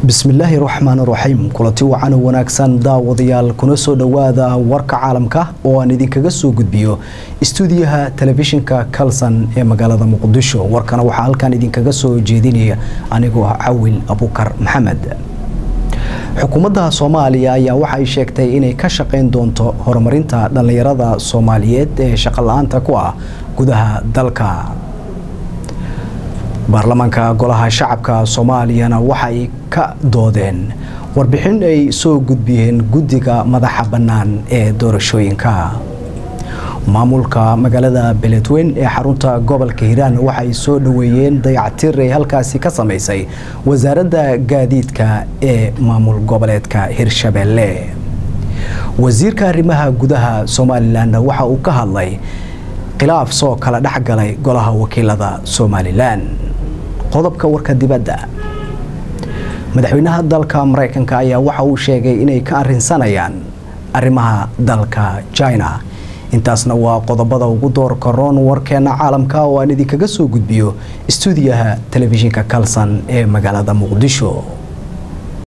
bismillaahi raxmaan raxiim kulanti wacan wanaagsan daawadayaal kuna soo dhowaada warka caalamka oo aan idinkaga soo gudbiyo istuudiyaha telefishinka kalson ee magaalada muqdisho warkana waxaa halkan idinkaga soo jeedinaya anigoo cawil abukar maxamed xukuumadda soomaaliya ayaa waxay sheegtay inay ka shaqayn doonto horumarinta dhallinyarada soomaaliyeed ee shaqo-la-aanta ku ah gudaha dalka baarlamaanka golaha shacabka soomaaliyana waxay ka doodeen warbixin ay soo gudbiyeen guddiga madaxa bannaan ee doorashooyinka maamulka magaalada beledweyn ee xarunta gobolka hiiraan waxay soo dhoweeyeen dayactir ay halkaasi ka samaysay wasaaradda gaadiidka ee maamul goboleedka hirshabeelle wasiirka arrimaha gudaha somalilan waxa uu ka hadlay khilaaf soo kala dhexgalay golaha wakiilada somalilan qodobka warka dibadda madaxweynaha dalka maraykanka ayaa waxa uu sheegay inay ka arrinsanayaan arrimaha dalka china intaasna waa qodobada ugu doorka roon warkeena caalamka oo aan idinkaga soo gudbiyo istuudiyaha telefishinka kalson ee magaalada muqdisho